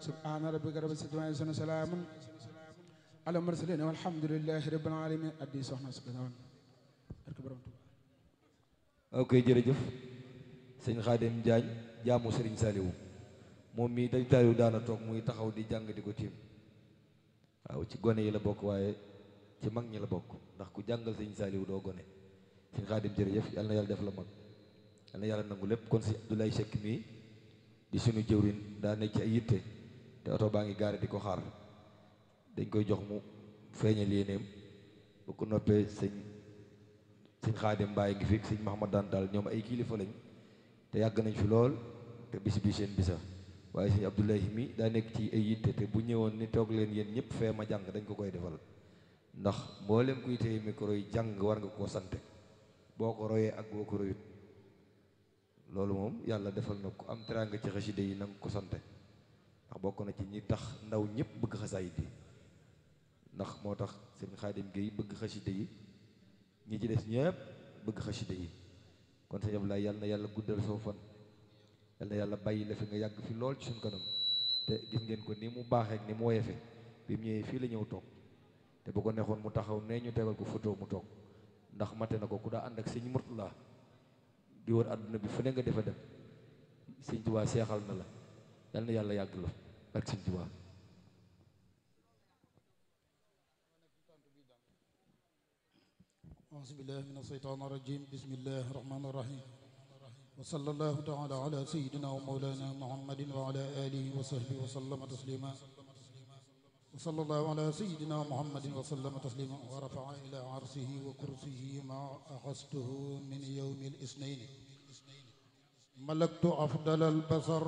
subhaana rabbika rabbil izzati wa salaamun ala mursalin walhamdulillahi rabbil alamin addi soxna si gannaaw barke borom Tuuba ok jërëjëf sëñ Xaadim Jaañ jaamu Sëriñ Saaliwu moom mii dañ taaliwu daana toog muy taxaw di jàng di ko tiim waaw ci gone yi la bokk waaye ci mag ñi la bokk ndax ku jàngal sëñ Saaliwu doo gone sëñ Xaadim jërëjëf yàlla na yàlla def la mag yàlla na yàlla nangu lépp kon si Abdoulaye Seck mii di suñu jëwrin daa nekk ci ay yitte te oto baa ngi gaare di ko xaar dañ koy jox mu feeñal yéeneem bu ko noppee sëñ sëñ Xaadim Mbaay ngi fi sëñ Mahamad daan daal ñoom ay kilifa lañ te yàgg nañ fi lool te bis bi seen bisa waaye sëñ Abdoulaye mi daa nekk ci ay yitte te bu ñëwoon ni toog leen yéen ñëpp fee ma jàng dañ ko koy defal ndax mboolem kuy téye micro yi jàng war nga koo sante boo ko royee ak boo ko royut loolu moom yàlla defal na ko am teraanga ci xasida yi na nga ko sante ndax bokk na ci ñi tax ndaw ñëpp bëgg xasaayid yi ndax moo tax sëñ Xaadim Géey bëgg xasida yi ñi ci des ñëpp bëgg xasida yi kon sëñ Abdoulaye yàlla na yàlla guddal soo fan yàlla na yàlla bàyyi la fi nga yàgg fi lool ci suñ kanam te gis ngeen ko ni mu baaxee ak ni mu woyefe bi mu ñëwee fii la ñëw toog te bu ko neexoon mu taxaw nee ñu tegal ko photo mu toog ndax mate na ko ku daa ànd ak sëñ Murtala di wër àdduna bi fu ne nga defa dem sëñ Tuubaa seexal na la yàlla na yàlla yàgg la ak sëñ Tuubaa أعوذ بالله من الشيطان الرجيم بسم الله الرحمن الرحيم وصلى الله تعالى على سيدنا ومولانا محمد وعلى آله وصحبه وسلم تسليما وصلى الله على سيدنا محمد وسلم تسليما ورفع إلى عرشه وكرسيه ما أخذته من يوم الاثنين ملكت أفضل البصر